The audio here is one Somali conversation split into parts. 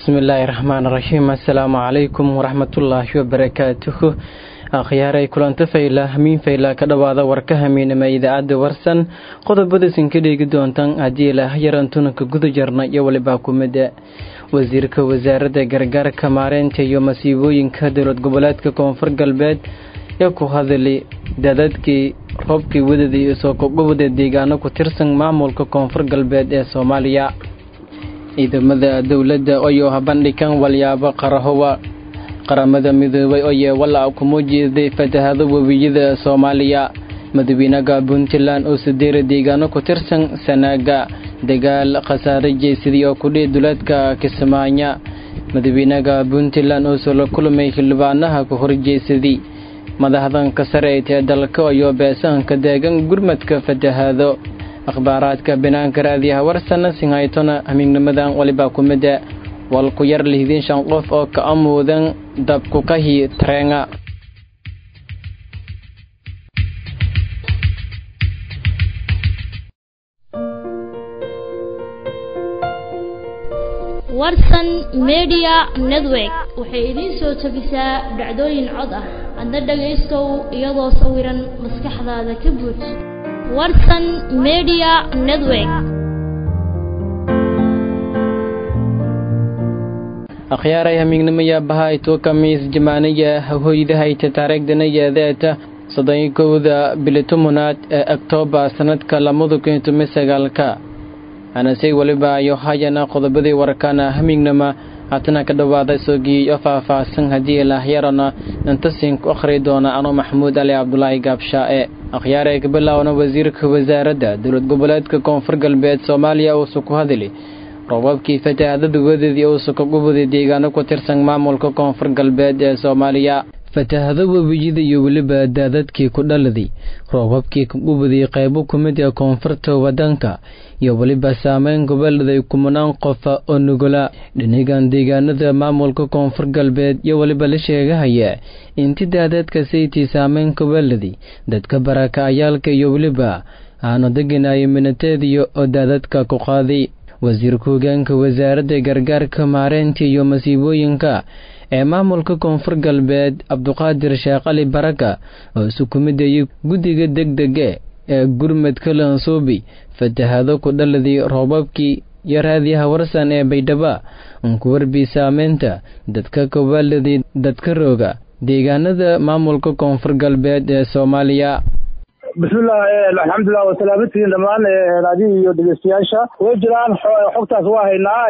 bismillaahi raxmaan raxiim assalaamu calaykum waraxmatullaahi wabarakaatuhu akhyaaray kulanto fayla hamiin fayla ka dhowaada warka hamiinama idaacadda warsan qodobadaysan ka dheegi doontaan haddii ilaah yaran tunanka guda jarna iyo walibaa kumida wasiirka wasaaradda gargaarka maareynta iyo masiibooyinka dowlad goboleedka koonfur galbeed ee ku hadali dadadkii roobkii wadadii isoo kogobada deegaano ku tirsan maamulka koonfur galbeed ee soomaaliya ciidamada dowladda oyoo habandhigan walyaabo qarahowa qaramada midoobay oyee walaa kuma jeeday fatahado webiyada soomaaliya madaxweynaha puntland oo sideera deegaano ku tirsan sanaaga dagaal khasaare jeesadii oo kudhii duleedka kismaayo madaxweynaha puntland oo soo la kulmay xildhibaanaha ku horjeesadii madaxdanka sare ee dalka ayoo beesahanka deegan gurmadka fatahaado akhbaaraadka banaanka raadiyaha warsana sinhaytona hamiignimadan walibaa kumida wal ku yar lihdin shan qof oo ka amuudan dabkukahi tareenga warsan media network waxay idiin soo tabisaa dhacdooyin cod ah adna dhagaystow iyadoo sawiran maskaxdaada ka buuj warsan media network akhyaaray hamiignimaya bahayto kamiis jamaaniya hoydahayta taariikhdanayadeeta soddon kowda bilitomunaad ee oktoobar sanadka lamada kun toban sagaalka anasey weliba ayo hayana qodobadii warkana hamiignama haatana ka dhowaada sogii oo faah-faahsan haddii ilaahyarana intasin ku akhri doona anoo maxamuud ali cabdulaahi gaabshaa-e akhyaaree ka bilaawna wasiirka wasaaradda dowlad goboleedka koonfur galbeed soomaaliya uusa ku hadli roobabkii fatahaadada wadeedii uusa ka gubuday deegaano ku tirsan maamulka koonfur galbeed ee soomaaliya fatahado webiyada iyo weliba daadadkii ku dhaladay roobabkii ka gubuday qaybo ku mid ee koonfurta waddanka iyo weliba saameyn gobolladay kumanaan qofa oo nugula dhinigan deegaanada maamulka koonfur galbeed iyo weliba la sheegahaya inti daadadka saytii saameyn gobolladay dadka barakacayaalka iyo weliba aanu deganayo minateediyo oo daadadka ku qaaday wasiirka hogaanka wasaaradda gargaarka maareynta iyo masiibooyinka ee maamulka koonfur galbeed cabduqaadir sheekh cali baraka oo isu kumidayay guddiga deg dege ee gurmadka lansuubi fatahado ku dhaladay roobabkii iyo raadiyaha warsan ee baydhaba unku warbi saameynta dadka kawaaladay dadka rooga deegaanada maamulka koonfur galbeed ee soomaaliya bismillah alxamdulilah wasalaamatihiin dhammaan raadiyo iyo dhegeystayaasha way jiraan xogtaas waa haynaa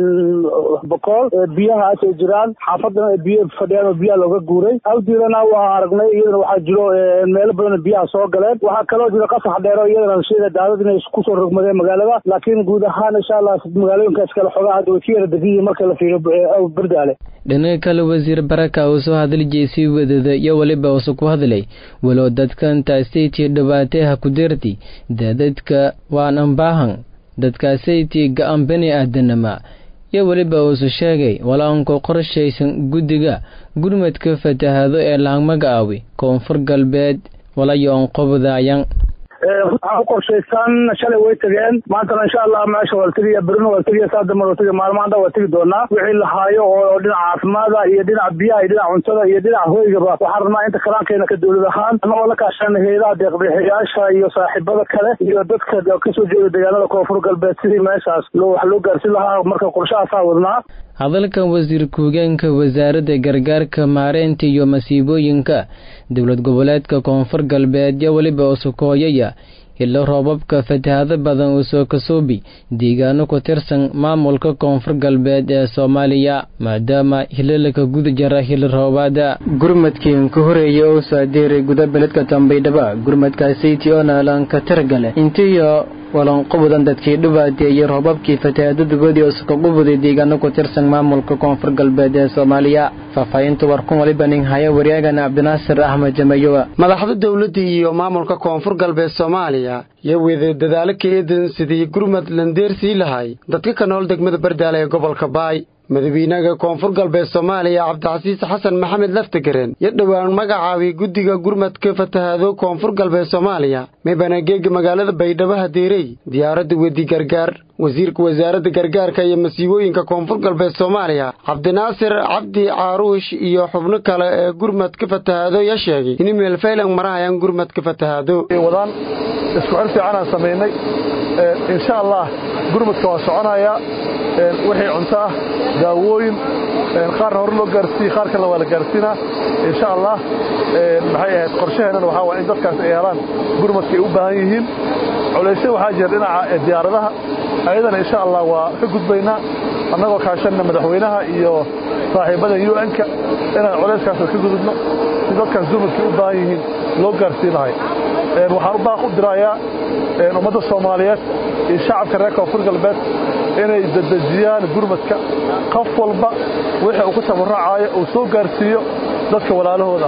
bokool biyaha asay jiraan xaafadana biyo fadhiyaan oo biyaha looga guuray awdiirana waa aragnay iyadana waxaa jiro meelo badan biyaha soo galeen waxaa kaloo jiro qasax dheero iyadana sida daadad inay kusoo rogmadeen magaalada laakiin guud ahaan insha allah magaalooyinkaas kale xogaa hadda way ka yara degan yihiin marka la fiiriyo berdaale dhinaca kale wasiir baraka uu soo hadli jeysay wadada iyo weliba uusa ku hadlay walow dadkantaasaytii dhibaateha ku dirti daadadka waanan baahan dadkaasaytii ga-an bani aadanama iyo weliba uusu sheegay walaanku qorshaysan guddiga gurmadka fatahado ee laangmaga awi koonfur galbeed walayoon qobdaayan waxaa u qorshaysan shalay way tageen maantana insha allah meesha waa la tegaya berina waa la tegaya saa dambe waa tegaya maalmaanta waa tegi doonaa wixii la haayo oo dhinaca caafimaada iyo dhinaca biyaha iyo dhinaca cuntada iyo dhinaca hoygaba waxaan rabnaa inta kalaankeena ka dowlad ahaan anagoo la kaashan hay-adaha deeqbixiyaasha iyo saaxiibada kale iyo dadka kasoo jeeda deegaanada koonfur galbeed sidii meeshaas loo wax loo gaarsin lahaa marka qorshahaasaa wadnaa hadalkan wasiirka hogeenka wasaaradda gargaarka maareynta iyo masiibooyinka dowlad goboleedka koonfur galbeed iyo weliba usukooyaya ilo roobabka fatahado badan uu soo kasoobi deegaano ku tirsan maamulka koonfur galbeed ee soomaaliya maadaama hilalaka guda jara hili roobaada gurmadkiin ka horeeyay oo saadeeray guda beledka tambaydhaba gurmadkaasaytii oo naalanka tirgale intiyo walanqobudan dadkii dhibaateeyey roobabkii fatahaadadugoodii oo sukaqubuday deegaano ku tirsan maamulka koonfur galbeed ee soomaaliya faahfaahinta warkun waliba nin haya waryaagana cabdinaasir axmed jamayowa madaxda dowladda iyo maamulka koonfur galbeed soomaaliya iyo wada dadaalo ka eedan sidii gurmad landeersii lahay dadka ka nool degmada bardaale ee gobolka baay madaxweynaha koonfur galbeed soomaaliya cabdicasiis xasan maxamed laftigaren iyo dhowaan magacaabay guddiga gurmadka fatahaado koonfur galbeed soomaaliya mibanageega magaalada baydhabo hadeerey diyaaradda wedi gargaar wasiirka wasaaradda gargaarka iyo masiibooyinka koonfur galbeed soomaaliya cabdinaasir cabdi caaruush iyo xubno kale ee gurmad ka fatahaado yaa sheegay in meelfaylan marahayaan gurmad ka fatahaado wadaan isku xir fiicanaan samaynay insha allah gurmadka waa soconayaa wixii cunto ah daawooyin qaarna hore loo gaarsiiye qaar kalena waa la gaarsiinaa insha allah maxay ahayd qorshaheennana waxaa waa in dadkaas ay helaan gurmadka ay u baahan yihiin culaysya waxaa jira dhinaca diyaaradaha ayadana insha allah waa ka gudbaynaa annagoo kaashanna madaxweynaha iyo saaxiibada un-ka inaan culayskaas ka gudubno si dadkaas gurmadka ay u baahan yihiin loo gaarsiinahay waxaan u baaq u dirayaa ummadda soomaaliyeed iyo shacabka reer koonfur galbeed inay dedejiyaan gurmadka qof walba wixii uu ku tabarracaayo uu soo gaarsiiyo dadka walaalahooda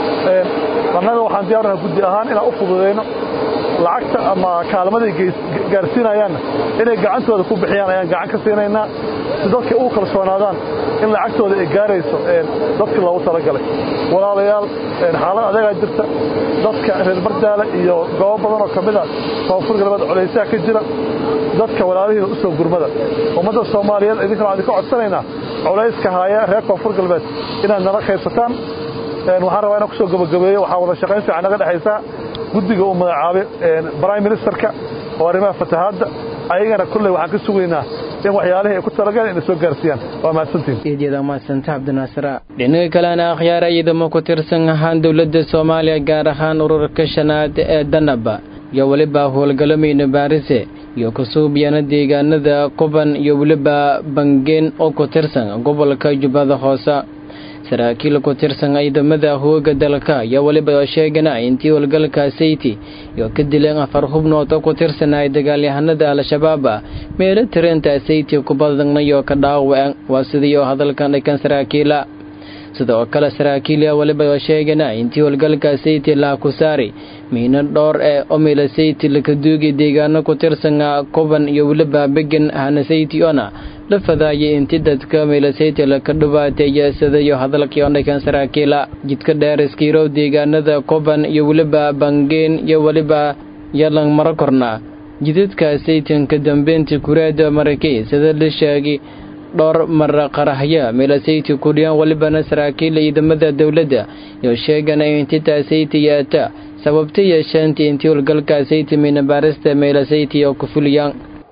ah annaga waxaan diyaarnaha guddi ahaan inaan u fududayno lacagta ama kaalmaday gaarsiinayaanna inay gacantooda ku bixiyaan ayaan gacan ka siinaynaa si dadka ugu kalsoonaadaan in lacagtooda ay gaarayso dadkii loogu talagalay walaalayaal xaalad adeegaa jirta dadka reer bardaale iyo goobo badan oo ka mid a koonfur galbeed culaysaha ka jira dadka walaalihiina u soo gurmada ummadda soomaaliyeed idinkana waan idinka codsanaynaa culayska haaya reer koonfur galbeed inaad nala qaybsataan waxaan rabaa inaan kusoo gabagabeeyo waxaa wada shaqayn fiican naga dhexaysaa guddiga uu magacaabay prime ministerka oo arrimaha fatahaadda ayagana kulley waxaan ka sugaynaa in waxyaalihii ay ku talagaleen inay soo gaarsiiyaan waa mahadsantiin eedyada mahadsanta cabdinaasira dhinaga kalena akhyaara ciidamo ku tirsan ahaan dowladda soomaaliya gaar ahaan ururka shanaad ee danaba iyo weliba howlgalamayna baarise iyo kusuubyana deegaanada quban iyo weliba bangeen oo ku tirsan gobolka jubbada hoose saraakiil ku tirsan ciidamada hooga dalka ayaa weliba sheegana intii howlgalka sayti iyo ka dileen afar hubnood oo ku tirsanay dagaalyahanada al-shabaab meelo tirinta sayti kubadanayo ka dhaawaceen waa sidii oo hadalkan dhikan saraakiila sidoo kale saraakiilya weliba sheegana intii howlgalka sayti laa ku saari miino dhowr ee omila sayti laka duugi deegaano ku tirsan kuban iyo weliba began hana sayti ona la fadaayay intii dadka milasayti laka dhubaateeya sidayo hadalkii ondhikan saraakiila jidka dheer iskiirow deegaanada kuban iyo weliba bangeen iyo weliba yalan maro korna jidadka saytanka dambeynta kureeda marakey sida la sheegay dhowr mara qarahya milasayti kudhiyan welibana saraakiila ciidamada dowladda iyo sheegana intitaa sayti yaata sababta yeeshaantii intii howlgalka sayti minabaarista milasayti oo ku fuliyaan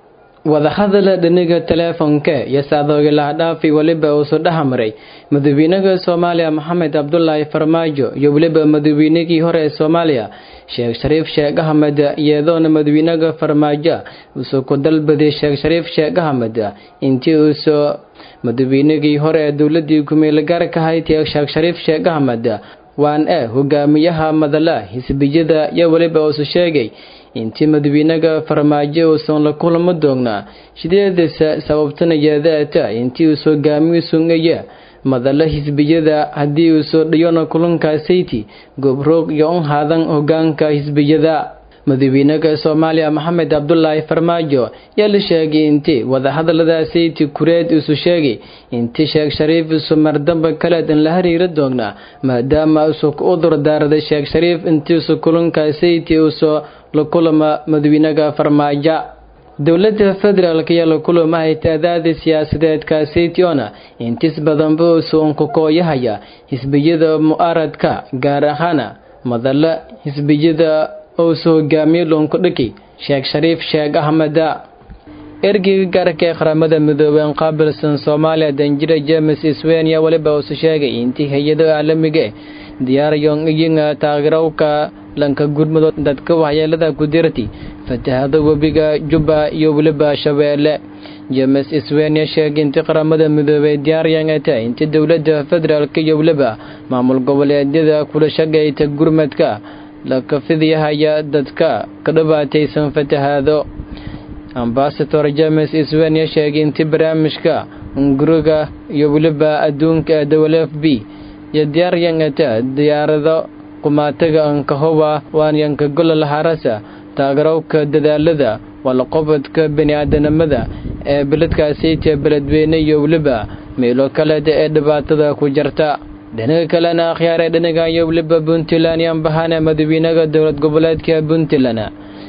wadahadala dhiniga teleefonka iyo saadoogilahdhaafi weliba uusu dhexmaray madaxweynaha soomaaliya maxamed cabdulaahi farmaajo iyo weliba madaxweynihii hore ee soomaaliya sheekh shariif sheekh axmed iyadoona madaxweynaha farmaajo uusoo ku dalbaday sheekh shariif sheekh axmed intii uusoo madaxweynihii hore ee dowladii kumeelgaarka ahayd sheekh shariif sheekh axmed waan e hogaamiyaha madala xisbiyada iyo weliba uusu sheegay intii madaxweynaha farmaajo uusan la kulamo doognaa sideedasa sababtanayeedaata intii uus hogaamiyu sungaya madala xisbiyada haddii uu soo dhiyona kulanka sayti gobroog iyo un haadan hogaanka xisbiyada madaxweynaha soomaaliya maxamed cabdulaahi farmaajo yaa la sheegay intii wadahadalada sayti kureed isu sheegay intii sheekh shariif isu mardamba kaleed in la hariiri doonaa maadaama isu u durdaaraday sheekh shariif intiisu kulanka sayti usoo la kulama madaxweynaha farmaajo dowladda federaalk ayaa la kulamahay taadaada siyaasadeedka saytiona intis badanba usu unkukooyahaya xisbiyada mu'aaradka gaar ahaana madala xisbiyada ousu hogaamiye luunkudhiki sheekh shariif sheekh axmeda ergeyga gaarka ee qaramada midoobeen qaabilsan soomaaliya danjira james swenia weliba uusu sheegay intii hay-ado caalamiga diyaaryon iyinga taageerowka lanka gurmudoo dadka waxyeelada ku dirti fatahada webiga jubba iyo weliba shabeelle james swenia sheegay intii qaramada midoobey diyaaryangata intii dowladda federaalk iyo weliba maamul goboleedyada kula shaqayta gurmadka laka fidyahaya dadka ka dhibaataysan fatahaado ambasador james swenia sheegay intii barnaamijka nguriga iyo weliba adduunka ee w f b iyo diyaaryangata diyaarado qumaataga ankahowa waanyanka golol harasa taageerowka dadaalada walaqobodka bani-aadanimada ee beledkaasayta beledweyne iyo weliba meelo kaleeda ee dhibaatada ku jirta dhinaga kalena akhyaaree dhinaga iyo weliba puntland yaan bahana madaxweynaha dowlad goboleedka puntland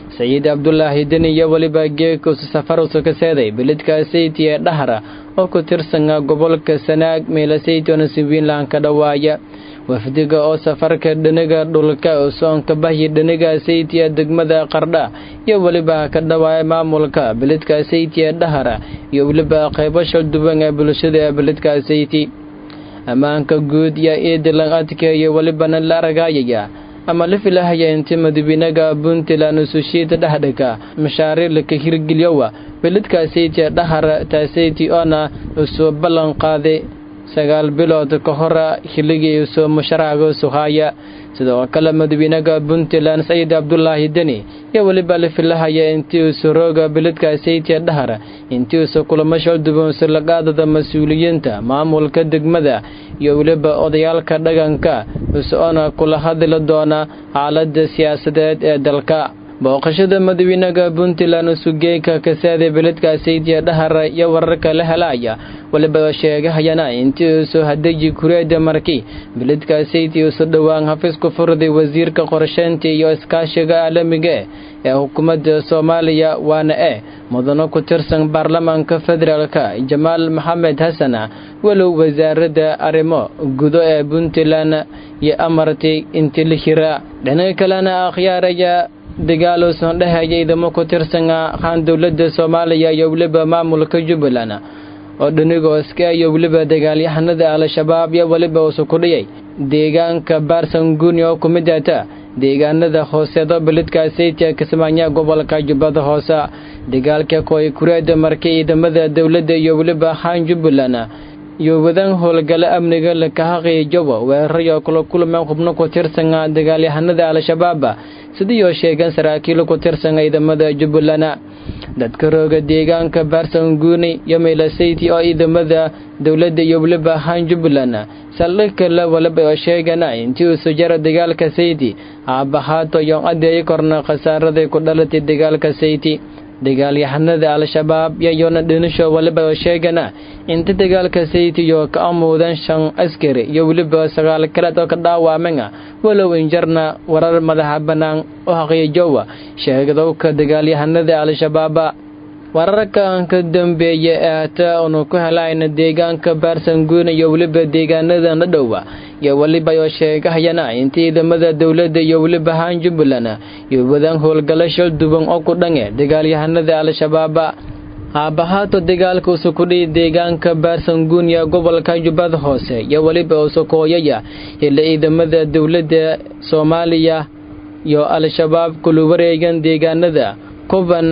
sayiid cabdulaahi deni iyo weliba geekusu safarusu ka seeday beledka sayti ee dhahra oo ku tirsana gobolka sanaag meelasaytona simwiinland ka dhawaaya wafdiga oo safarka dhiniga dhulka soonka bahyi dhiniga saytiya degmada qardha iyo weliba ka dhawaaya maamulka beledka sayti ee dhahra iyo weliba qaybo shalduwan ee bulshada ee beledka sayti ammaanka guud iyo iidilan adkeeyo welibana la argayaya ama la filahaya inti madawiinaga puntland usushiida dhexdhiga mashaariirlaka hirgelyowa beledka sayti ee dhahra taasayti oona usoo ballan qaaday sagaal bilood ka hora xilligii usoo musharaxga suhaaya sidoo kale madawiinaga puntland saciid cabdulaahi deni iyo weliba la filahaya intii usu rooga beledka saytiya dhahar intii usu kulamo shalduban usulaqaadada mas-uuliyiinta maamulka degmada iyo weliba odayaalka dhaganka usoona kula hadli doona xaalada siyaasadeed ee dalka booqashada madawiinaga puntland usugeeka kasaada beledka saytiya dhahar iyo wararka la helaya weliba sheegahayana intii usu hadayi kureeda markii beledka sayti usu dhowaan xafiisku furday wasiirka qorsheynta iyo iskaashiga caalamiga ee xukuumadda soomaaliya waana e mudano ku tirsan baarlamaanka federaalka jamaal maxamed xasan walow wasaaradda arrimo gudo ee puntland iyo amartay intii la hira dhinaca kalena akhyaaraya dagaaluusan dhehaya idamo ku tirsana haan dowladda soomaaliya iyo weliba maamulka jubbaland oo dhanigooska iyo weliba dagaalyahanada al-shabaab iyo weliba usu ku dhiyay deegaanka baarsanguuni oo ku mid ata deegaanada hooseedo beledka saytia kismaayo gobolka jubbada hoose dagaalka koy kureeda markay ciidamada dowladda iyo weliba haan jubbaland iyo wadan howlgalo amniga lakahaqiijowa weerarayo kula kulmeen xubno ku tirsana dagaalyahanada al-shabaab sidiioo sheegeen saraakiil ku tirsan ciidamada jubbaland dadka rooga deegaanka baarsanguuni iyo meylasayti oo ciidamada dowladda iyo weliba haan jubbaland saldhig kale waliba oo sheegana intii uu sujara dagaalka sayti aabahaato iyo adeeyi korna khasaaraday ku dhalatay dagaalka sayti dagaalyahanada al-shabaab yayona dhinisho waliba oo sheegana inta dagaalka saytiyo ka amuudan shan askari iyo weliba sagaal kaleed oo ka dhaawaamen walow injarna warar madaxa bannaan oo haqiijowa sheegadowka dagaalyahanada al-shabaab wararkan ka dambeeya ee hata unu ku helayna deegaanka baarsanguuna iyo weliba deegaanada na dhowa iyo weliba oo sheegahayana inta ciidamada dowladda iyo weliba haan jubbaland iyo wadaan howlgalo shal duban oo ku dhange dagaalyahanada al-shabaab haabahaato dagaalka usukudhiy deegaanka baarsanguun iyo gobolka jubbada hoose iyo weliba usukooyaya xilli ciidamada dowladda soomaaliya iyo al-shabaab kula wareegan deegaanada kuban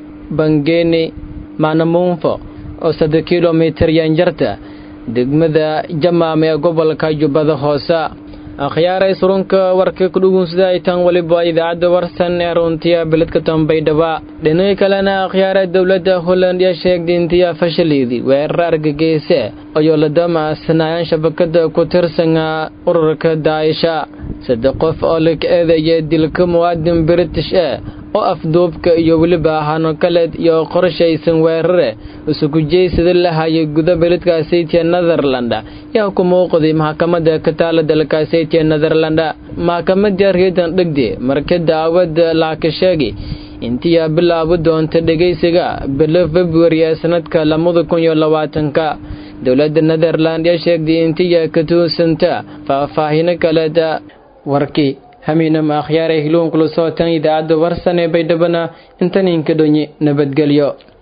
bangeeni maanamuunfo oo saddex kilomitir yanjarta degmada jamaam ee gobolka jubbada hoose akhyaaray surunka warka kudhugunsada ay tan weliba idaacadda warsan ee runtiya beledka tambaydhaba dhinaca kalena akhyaara dowladda holland yaa sheegtay intiya fashaleedii weerar argageyse ayoo la damaasanaayaan shabakada ku tirsana ururka daayisha saddex qof oo la eedaya dilka muwaadin british e oo afduubka iyo weliba hano kaleed iyo qorshaysan weerare isugu jeysada lahayay guda beledka saytia netherland yaa ku muuqday maxkamadda ka taala dalka saytia netherland maxkamadda reedan dhegde marka daawada laaka sheegay intiyaa bilaabi doonta dhegaysiga bilo februari ee sanadka labada kun iyo labaatanka dowladda netherland yaa sheegtay intiya ka tuunsanta faahfaahino kaleeda warkii hamiinama akhyaare hiluunkula sootan idaacadda warsan ee baydhabana intaninka dhonyi nabadgelyo